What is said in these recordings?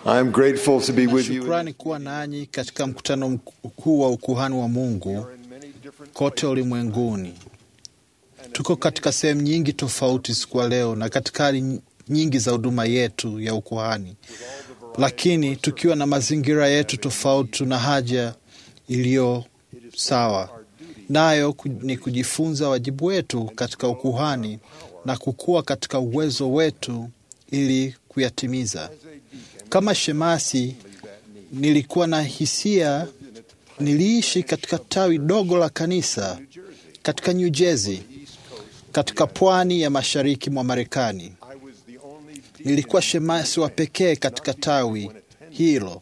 I'm grateful to be Na with you. shukrani kuwa nanyi katika mkutano mkuu wa ukuhani wa Mungu kote ulimwenguni. Tuko katika sehemu nyingi tofauti siku ya leo na katika hali nyingi za huduma yetu ya ukuhani, lakini tukiwa na mazingira yetu tofauti, tuna haja iliyo sawa, nayo ku- ni kujifunza wajibu wetu katika ukuhani na kukua katika uwezo wetu ili kuyatimiza. Kama shemasi, nilikuwa na hisia, niliishi katika tawi dogo la kanisa katika New Jersey, katika pwani ya mashariki mwa Marekani. Nilikuwa shemasi wa pekee katika tawi hilo.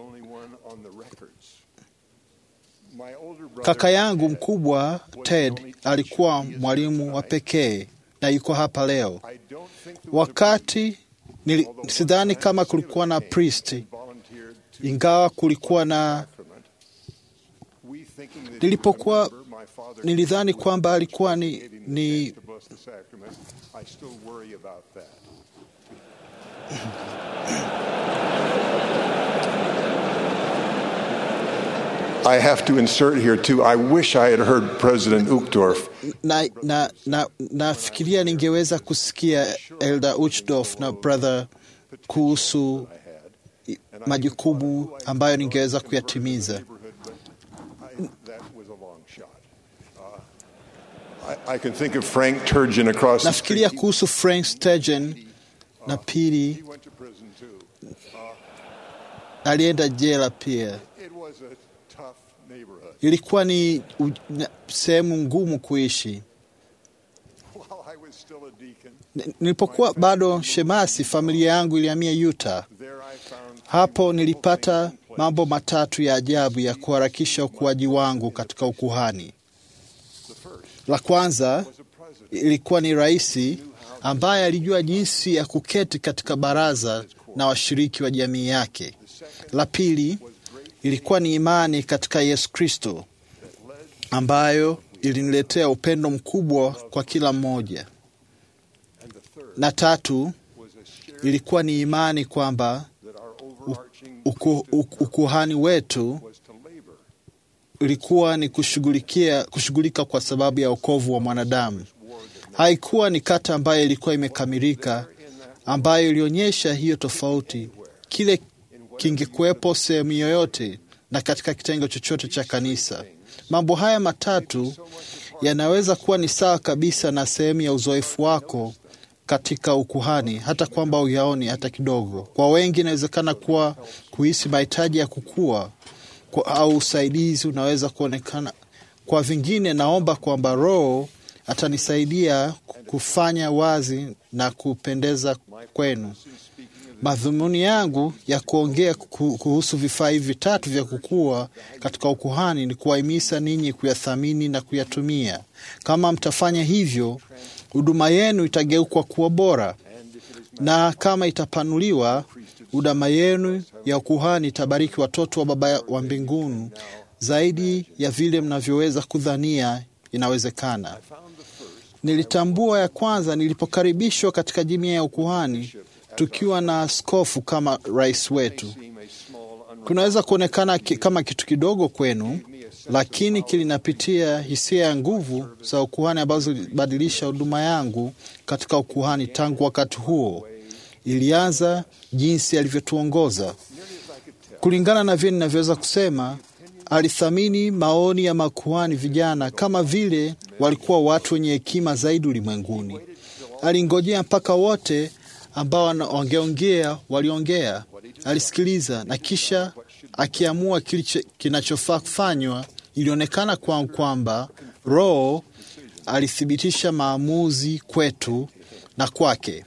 Kaka yangu mkubwa Ted alikuwa mwalimu wa pekee na yuko hapa leo. Wakati nili, sidhani kama kulikuwa na priest, ingawa kulikuwa na nilipokuwa nilidhani kwamba alikuwa ni, ni I have to insert here too. I wish I had heard President Uchtdorf. na, na, na, nafikiria ningeweza kusikia Elder Uchdorf na brother kuhusu majukumu ambayo ningeweza kuyatimiza. That was a long shot. Uh, I, I can think of Frank Turgeon across the Nafikiria street. kuhusu Frank Sturgeon na pili He went to prison too. alienda jela pia. It was a tough neighborhood. Ilikuwa ni u- na- sehemu ngumu kuishi. While I was still a deacon, N- Nilipokuwa bado shemasi, familia yangu ilihamia Utah. there I found Hapo nilipata mambo matatu ya ajabu ya kuharakisha ukuaji wangu katika ukuhani. La kwanza ilikuwa ni raisi ambaye alijua jinsi ya kuketi katika baraza na washiriki wa jamii yake. La pili ilikuwa ni imani katika Yesu Kristo ambayo iliniletea upendo mkubwa kwa kila mmoja. Na tatu ilikuwa ni imani kwamba uku, uku, ukuhani wetu ilikuwa ni kushughulikia kushughulika kwa sababu ya wokovu wa mwanadamu. Haikuwa ni kata ambayo ilikuwa imekamilika, ambayo ilionyesha hiyo tofauti. Kile kingekuwepo sehemu yoyote na katika kitengo chochote cha kanisa. Mambo haya matatu yanaweza kuwa ni sawa kabisa na sehemu ya uzoefu wako katika ukuhani, hata kwamba uyaoni hata kidogo. Kwa wengi inawezekana kuwa kuhisi mahitaji ya kukua kwa, au usaidizi unaweza kuonekana. Kwa vingine, naomba kwamba Roho atanisaidia kufanya wazi na kupendeza kwenu. Madhumuni yangu ya kuongea ku- kuhusu vifaa hivi vitatu vya kukua katika ukuhani ni kuwahimiza ninyi kuyathamini na kuyatumia. Kama mtafanya hivyo, huduma yenu itageuka kuwa bora, na kama itapanuliwa, huduma yenu ya ukuhani itabariki watoto wa Baba wa mbinguni zaidi ya vile mnavyoweza kudhania inawezekana. Nilitambua ya kwanza nilipokaribishwa katika jumuiya ya ukuhani tukiwa na askofu kama rais wetu. Kunaweza kuonekana ki, kama kitu kidogo kwenu, lakini kilinapitia hisia ya nguvu za ukuhani ambazo zilibadilisha huduma yangu katika ukuhani. Tangu wakati huo ilianza jinsi alivyotuongoza. Kulingana na vile ninavyoweza kusema, alithamini maoni ya makuhani vijana kama vile walikuwa watu wenye hekima zaidi ulimwenguni. Alingojea mpaka wote ambao wana- wangeongea waliongea, alisikiliza na kisha akiamua kilicho- kinachofaa kufanywa. Ilionekana kwangu kwamba Roho alithibitisha maamuzi kwetu na kwake.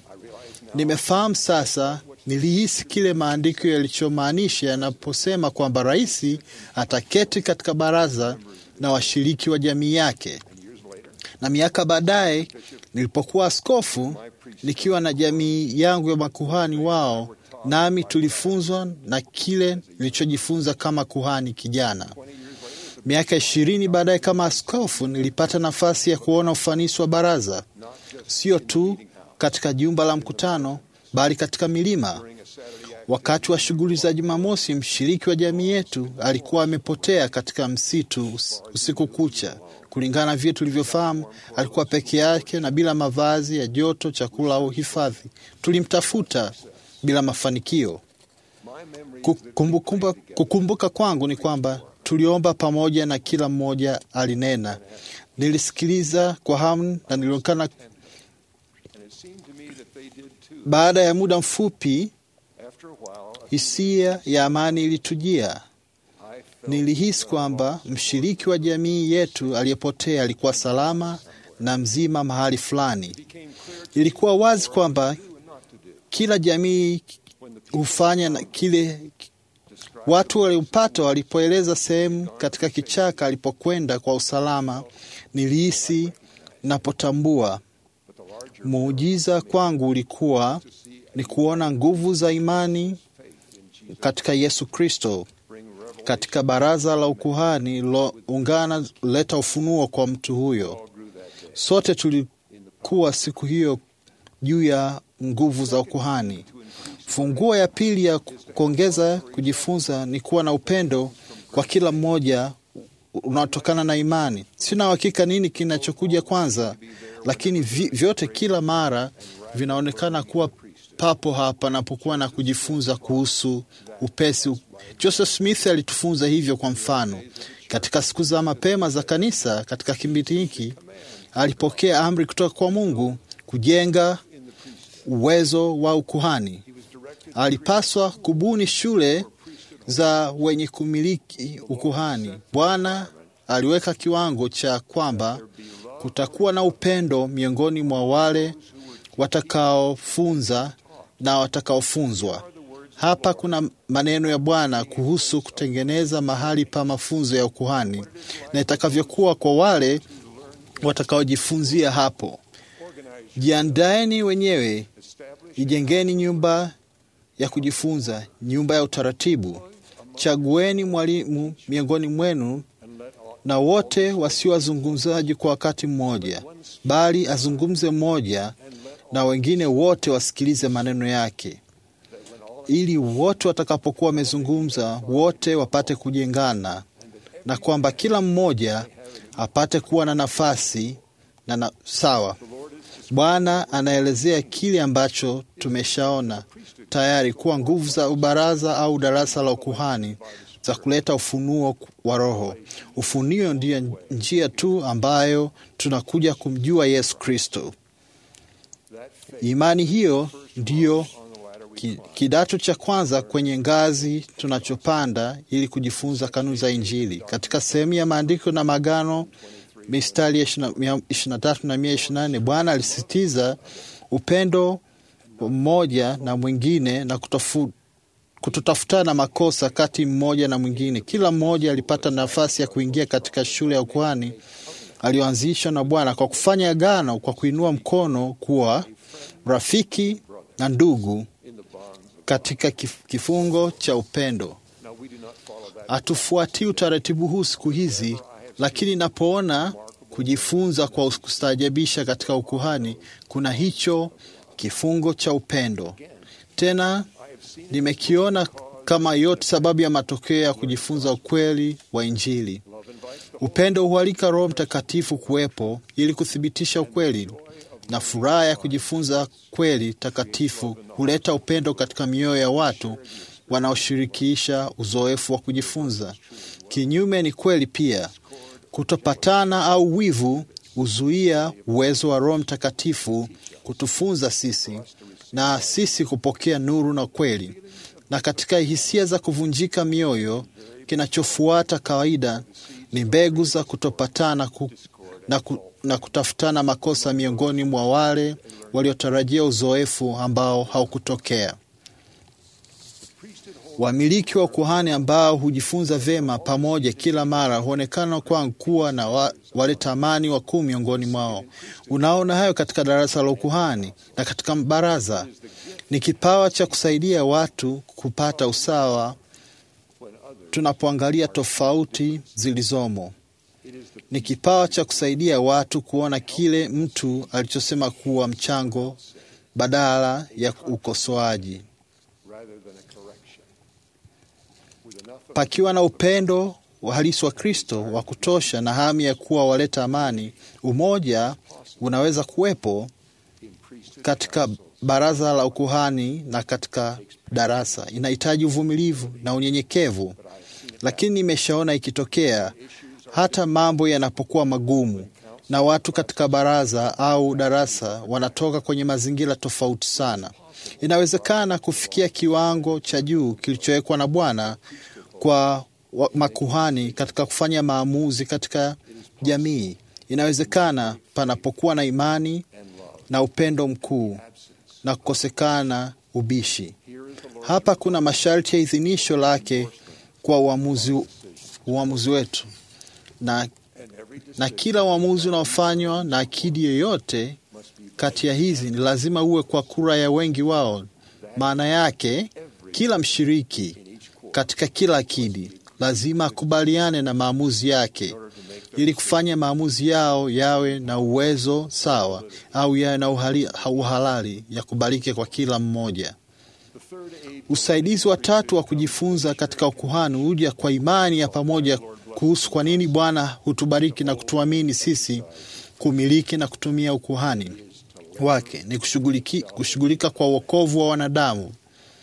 Nimefahamu sasa, nilihisi kile maandiko yalichomaanisha yanaposema kwamba rais ataketi katika baraza na washiriki wa jamii yake. Na miaka baadaye nilipokuwa askofu, nikiwa na jamii yangu ya makuhani wao, nami tulifunzwa na kile nilichojifunza kama kuhani kijana. Miaka ishirini baadaye kama askofu, nilipata nafasi ya kuona ufanisi wa baraza, sio tu katika jumba la mkutano, bali katika milima. Wakati wa shughuli za Jumamosi, mshiriki wa jamii yetu alikuwa amepotea katika msitu us- usiku kucha. Kulingana na vile tulivyofahamu, alikuwa peke yake na bila mavazi ya joto, chakula au hifadhi. Tulimtafuta bila mafanikio. Kukumbuka, kukumbuka kwangu ni kwamba tuliomba pamoja na kila mmoja alinena. Nilisikiliza kwa hamu na nilionekana. Baada ya muda mfupi, hisia ya amani ilitujia. Nilihisi kwamba mshiriki wa jamii yetu aliyepotea alikuwa salama na mzima mahali fulani. Ilikuwa wazi kwamba kila jamii hufanya na kile watu waliopata walipoeleza sehemu katika kichaka alipokwenda kwa usalama. Nilihisi napotambua muujiza kwangu ulikuwa ni kuona nguvu za imani katika Yesu Kristo katika baraza la ukuhani liloungana leta ufunuo kwa mtu huyo. Sote tulikuwa siku hiyo juu ya nguvu za ukuhani. Funguo ya pili ya kuongeza kujifunza ni kuwa na upendo kwa kila mmoja unaotokana na imani. Sina uhakika nini kinachokuja kwanza, lakini vi, vyote kila mara vinaonekana kuwa papo hapa napokuwa na kujifunza kuhusu upesi. Joseph Smith alitufunza hivyo. Kwa mfano, katika siku za mapema za kanisa, katika kipindi hiki alipokea amri kutoka kwa Mungu kujenga uwezo wa ukuhani. Alipaswa kubuni shule za wenye kumiliki ukuhani. Bwana aliweka kiwango cha kwamba kutakuwa na upendo miongoni mwa wale watakaofunza na watakaofunzwa. Hapa kuna maneno ya Bwana kuhusu kutengeneza mahali pa mafunzo ya ukuhani na itakavyokuwa kwa wale watakaojifunzia hapo. Jiandaeni wenyewe, ijengeni nyumba ya kujifunza, nyumba ya utaratibu. Chagueni mwalimu miongoni mwenu, na wote wasio wazungumzaji kwa wakati mmoja, bali azungumze mmoja, na wengine wote wasikilize maneno yake, ili wote watakapokuwa wamezungumza, wote wapate kujengana, na kwamba kila mmoja apate kuwa na nafasi na na sawa. Bwana anaelezea kile ambacho tumeshaona tayari kuwa nguvu za ubaraza au darasa la ukuhani za kuleta ufunuo wa Roho. Ufunuo ndiyo njia tu ambayo tunakuja kumjua Yesu Kristo. Imani hiyo ndiyo ki, kidato cha kwanza kwenye ngazi tunachopanda ili kujifunza kanuni za Injili. Katika sehemu ya maandiko na magano mistari ya ishirini na tatu na mia ishirini na nane Bwana alisisitiza upendo mmoja na mwingine na kutofu, kutotafutana makosa kati mmoja na mwingine. Kila mmoja alipata nafasi ya kuingia katika shule ya ukuhani aliyoanzishwa na Bwana kwa kufanya agano, kwa kuinua mkono kuwa rafiki na ndugu katika kifungo cha upendo. Hatufuatii utaratibu huu siku hizi, lakini napoona kujifunza kwa kustaajabisha katika ukuhani, kuna hicho kifungo cha upendo. Tena nimekiona kama yote sababu ya matokeo ya kujifunza ukweli wa Injili. Upendo hualika Roho Mtakatifu kuwepo ili kuthibitisha ukweli, na furaha ya kujifunza kweli takatifu huleta upendo katika mioyo ya watu wanaoshirikisha uzoefu wa kujifunza. Kinyume ni kweli pia, kutopatana au wivu huzuia uwezo wa Roho Mtakatifu kutufunza sisi na sisi kupokea nuru na kweli. Na katika hisia za kuvunjika mioyo, kinachofuata kawaida ni mbegu za kutopatana ku, na, ku, na kutafutana makosa miongoni mwa wale waliotarajia uzoefu ambao haukutokea. Wamiliki wa ukuhani ambao hujifunza vyema pamoja kila mara huonekana kwangu kuwa na wa, wale tamani wakuu miongoni mwao. Unaona hayo katika darasa la ukuhani na katika baraza. Ni kipawa cha kusaidia watu kupata usawa tunapoangalia tofauti zilizomo. Ni kipawa cha kusaidia watu kuona kile mtu alichosema kuwa mchango badala ya ukosoaji. pakiwa na upendo wa halisi wa Kristo wa kutosha na hamu ya kuwa waleta amani, umoja unaweza kuwepo katika baraza la ukuhani na katika darasa. Inahitaji uvumilivu na unyenyekevu, lakini nimeshaona ikitokea hata mambo yanapokuwa magumu na watu katika baraza au darasa wanatoka kwenye mazingira tofauti sana. Inawezekana kufikia kiwango cha juu kilichowekwa na Bwana kwa wa- makuhani katika kufanya maamuzi katika jamii. Inawezekana panapokuwa na imani na upendo mkuu na kukosekana ubishi. Hapa kuna masharti ya idhinisho lake kwa uamuzi, uamuzi wetu na, na kila uamuzi unaofanywa na akidi yoyote kati ya hizi ni lazima uwe kwa kura ya wengi wao. Maana yake kila mshiriki katika kila akidi lazima akubaliane na maamuzi yake ili kufanya maamuzi yao yawe na uwezo sawa au yawe na uhali, uhalali ya kubalike kwa kila mmoja. Usaidizi wa tatu wa kujifunza katika ukuhani huja kwa imani ya pamoja kuhusu kwa nini Bwana hutubariki na kutuamini sisi kumiliki na kutumia ukuhani wake ni kushughuliki- kushughulika kwa uokovu wa wanadamu.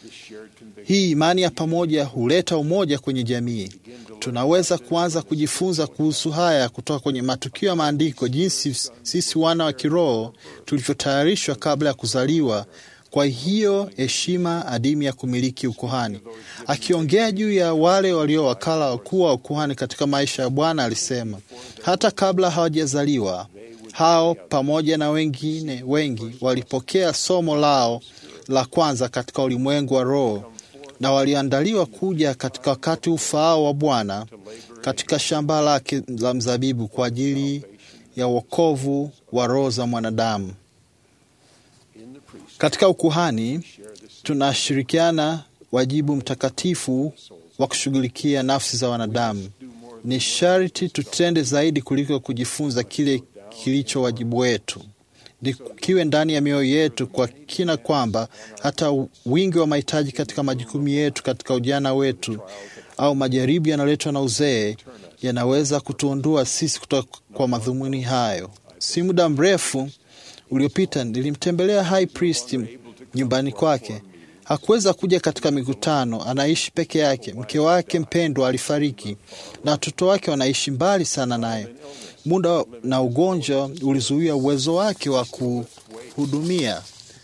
Hii imani ya pamoja huleta umoja kwenye jamii. Tunaweza kuanza kujifunza kuhusu haya kutoka kwenye matukio ya maandiko, jinsi sisi wana wa kiroho tulivyotayarishwa kabla ya kuzaliwa kwa hiyo heshima adimu ya kumiliki ukuhani. Akiongea juu ya wale walio wakala wakuu wa ukuhani katika maisha ya Bwana alisema, hata kabla hawajazaliwa hao pamoja na wengine wengi walipokea somo lao la kwanza katika ulimwengu wa roho na waliandaliwa kuja katika wakati ufaao wa Bwana katika shamba lake la mzabibu kwa ajili ya wokovu wa roho za mwanadamu. Katika ukuhani tunashirikiana wajibu mtakatifu wa kushughulikia nafsi za wanadamu. Ni sharti tutende zaidi kuliko kujifunza kile kilicho wajibu wetu, ni kiwe ndani ya mioyo yetu kwa kina, kwamba hata wingi wa mahitaji katika majukumu yetu katika ujana wetu au majaribu yanayoletwa na uzee yanaweza kutuondoa sisi kutoka kwa madhumuni hayo. Si muda mrefu uliopita nilimtembelea high priest nyumbani kwake. Hakuweza kuja katika mikutano, anaishi peke yake. Mke wake mpendwa alifariki na watoto wake wanaishi mbali sana naye. Muda na ugonjwa ulizuia uwezo wake wa kuhudumia.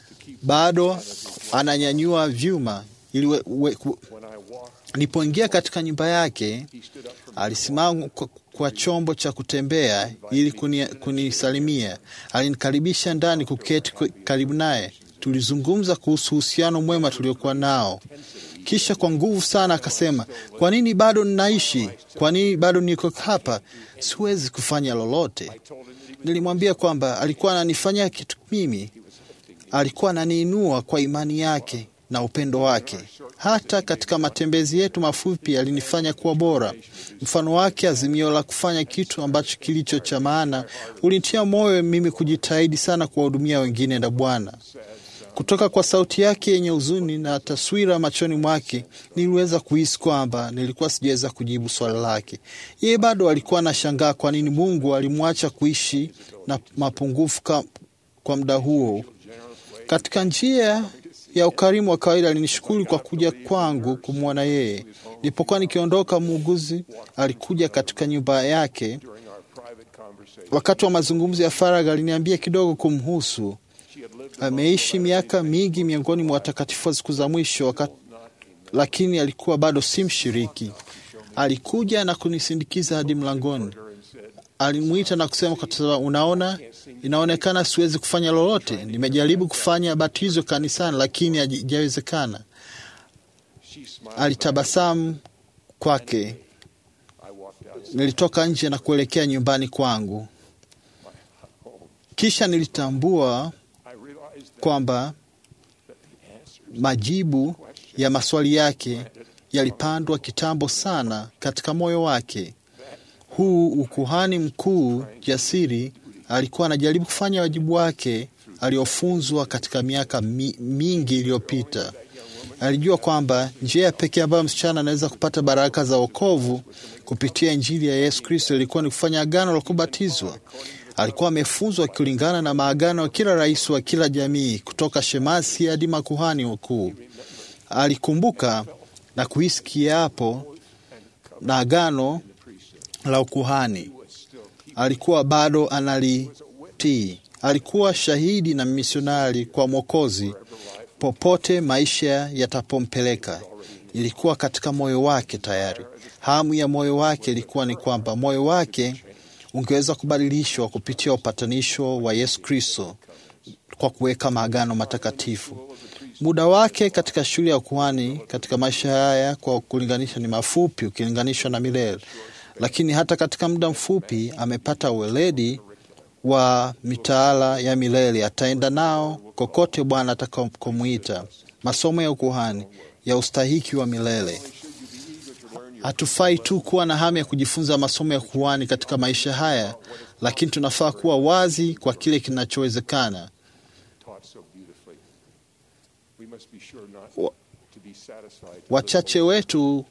Bado ananyanyua vyuma ili we, we, ku, Nilipoingia katika nyumba yake, alisimama kwa, kwa chombo cha kutembea ili kuni- kunisalimia. Alinikaribisha ndani kuketi kwe- karibu naye. Tulizungumza kuhusu uhusiano mwema tuliokuwa nao. Kisha kwa nguvu sana akasema, kwa nini bado ninaishi? Kwa nini bado niko hapa? Siwezi kufanya lolote. Nilimwambia kwamba alikuwa ananifanyia kitu mimi, alikuwa ananiinua kwa imani yake na upendo wake. Hata katika matembezi yetu mafupi alinifanya kuwa bora. Mfano wake, azimio la kufanya kitu ambacho kilicho cha maana, ulinitia moyo mimi kujitahidi sana kuwahudumia wengine na Bwana. Kutoka kwa sauti yake yenye huzuni na taswira machoni mwake, niliweza kuhisi kwamba nilikuwa sijaweza kujibu swali lake. Yeye bado alikuwa anashangaa kwa nini Mungu alimwacha kuishi na mapungufu ka, kwa muda huo. Katika njia ya ukarimu wa kawaida alinishukuru kwa kuja kwangu kumwona yeye. Nilipokuwa nikiondoka, muuguzi alikuja katika nyumba yake. Wakati wa mazungumzo ya faragha, aliniambia kidogo kumhusu. Ameishi miaka mingi miongoni mwa watakatifu wa siku za mwisho wakati, lakini alikuwa bado si mshiriki. Alikuja na kunisindikiza hadi mlangoni. Alimwita na kusema kwa sababu, unaona, inaonekana siwezi kufanya lolote. Nimejaribu kufanya batizo kanisani, lakini haijawezekana. Alitabasamu kwake. Nilitoka nje na kuelekea nyumbani kwangu, kisha nilitambua kwamba majibu ya maswali yake yalipandwa kitambo sana katika moyo wake. Huu ukuhani mkuu jasiri alikuwa anajaribu kufanya wajibu wake aliofunzwa katika miaka mi, mingi iliyopita. Alijua kwamba njia pekee ambayo msichana anaweza kupata baraka za wokovu kupitia Injili ya Yesu Kristo ilikuwa ni kufanya agano la kubatizwa. Alikuwa amefunzwa kulingana na maagano ya kila rais wa kila jamii, kutoka shemasi hadi makuhani wakuu. Alikumbuka na kuhisi kiapo na agano la ukuhani. Alikuwa bado analitii. Alikuwa shahidi na misionari kwa Mwokozi popote maisha yatapompeleka. Ilikuwa katika moyo wake tayari. Hamu ya moyo wake ilikuwa ni kwamba moyo wake ungeweza kubadilishwa kupitia upatanisho wa Yesu Kristo kwa kuweka maagano matakatifu. Muda wake katika shule ya ukuhani katika maisha haya kwa kulinganisha ni mafupi ukilinganishwa na milele, lakini hata katika muda mfupi amepata uweledi wa mitaala ya milele. Ataenda nao kokote Bwana atakakomwita. Masomo ya ukuhani ya ustahiki wa milele. Hatufai tu kuwa na hamu ya kujifunza masomo ya ukuhani katika maisha haya, lakini tunafaa kuwa wazi kwa kile kinachowezekana. Wa- Wachache wetu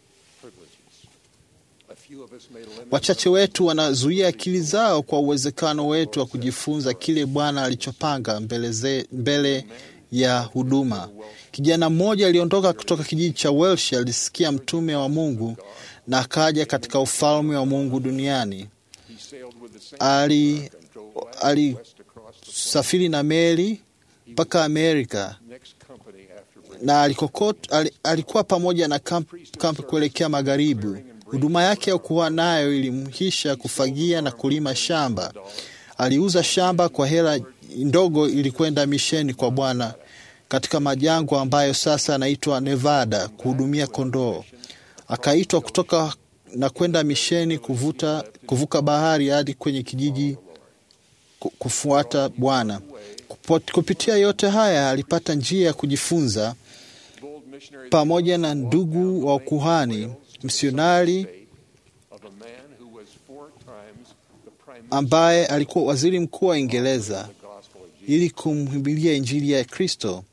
wachache wetu wanazuia akili zao kwa uwezekano wetu wa kujifunza kile Bwana alichopanga mbele, ze, mbele ya huduma. Kijana mmoja aliondoka kutoka kijiji cha Welsh, alisikia mtume wa Mungu na akaja katika ufalme wa Mungu duniani. Ali alisafiri na meli mpaka Amerika na alikokot, al, alikuwa pamoja na kamp, kamp kuelekea magharibi. Huduma yake ya kuwa nayo ilimhisha kufagia na kulima shamba. Aliuza shamba kwa hela ndogo ili kwenda misheni kwa Bwana katika majangwa ambayo sasa anaitwa Nevada kuhudumia kondoo. Akaitwa kutoka na kwenda misheni kuvuta, kuvuka bahari hadi kwenye kijiji ku- kufuata Bwana. Kupo- Kupitia yote haya alipata njia ya kujifunza pamoja na ndugu wa ukuhani msionari ambaye alikuwa waziri mkuu wa Uingereza ili kumhubiria Injili ya Kristo.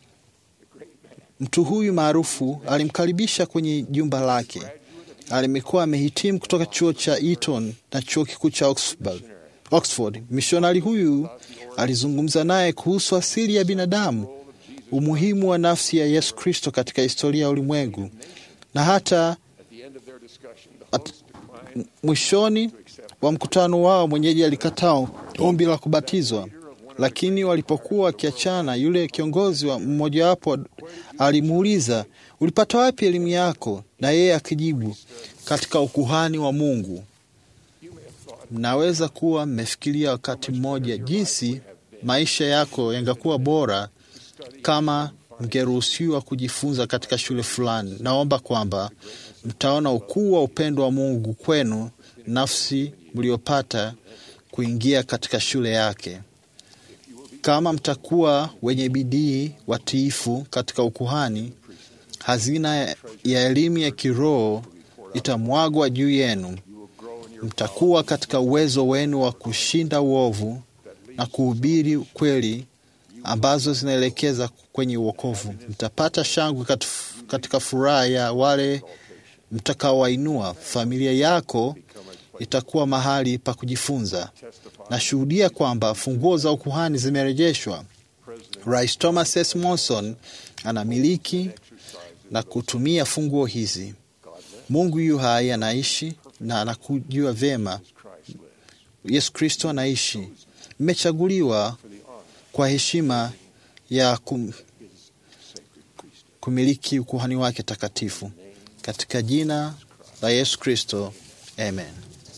Mtu huyu maarufu alimkaribisha kwenye jumba lake. Alimekuwa amehitimu kutoka chuo cha Eton na chuo kikuu cha Oxford. Oxford. Mishonari huyu alizungumza naye kuhusu asili ya binadamu, umuhimu wa nafsi ya Yesu Kristo katika historia ya ulimwengu, na hata at, mwishoni wa mkutano wao mwenyeji alikataa ombi la kubatizwa, lakini walipokuwa wakiachana, yule kiongozi wa mmojawapo alimuuliza, ulipata wapi elimu yako? Na yeye akijibu, katika ukuhani wa Mungu. Mnaweza kuwa mmefikiria wakati mmoja jinsi maisha yako yangekuwa bora kama mngeruhusiwa kujifunza katika shule fulani. Naomba kwamba mtaona ukuu wa upendo wa Mungu kwenu, nafsi mliopata kuingia katika shule yake. Kama mtakuwa wenye bidii, watiifu katika ukuhani, hazina ya elimu ya kiroho itamwagwa juu yenu. Mtakuwa katika uwezo wenu wa kushinda uovu na kuhubiri kweli ambazo zinaelekeza kwenye uokovu. Mtapata shangwe kat- katika furaha ya wale mtakaowainua. Familia yako itakuwa mahali pa kujifunza. Nashuhudia kwamba funguo za ukuhani zimerejeshwa. Rais Thomas S. Monson anamiliki na kutumia funguo hizi. Mungu yu hai, anaishi na anakujua vyema. Yesu Kristo anaishi. Mmechaguliwa kwa heshima ya kum, kumiliki ukuhani wake takatifu katika jina la Yesu Kristo, amen.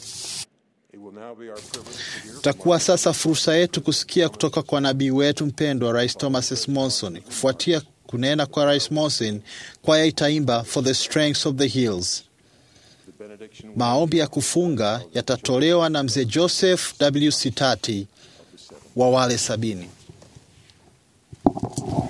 Itakuwa sasa fursa yetu kusikia kutoka kwa nabii wetu mpendwa Rais Thomas S. Monson. Kufuatia kunena kwa Rais Monson, kwaya itaimba For the Strength of the Hills. Maombi ya kufunga yatatolewa na mzee Joseph W. Sitati wa wale sabini.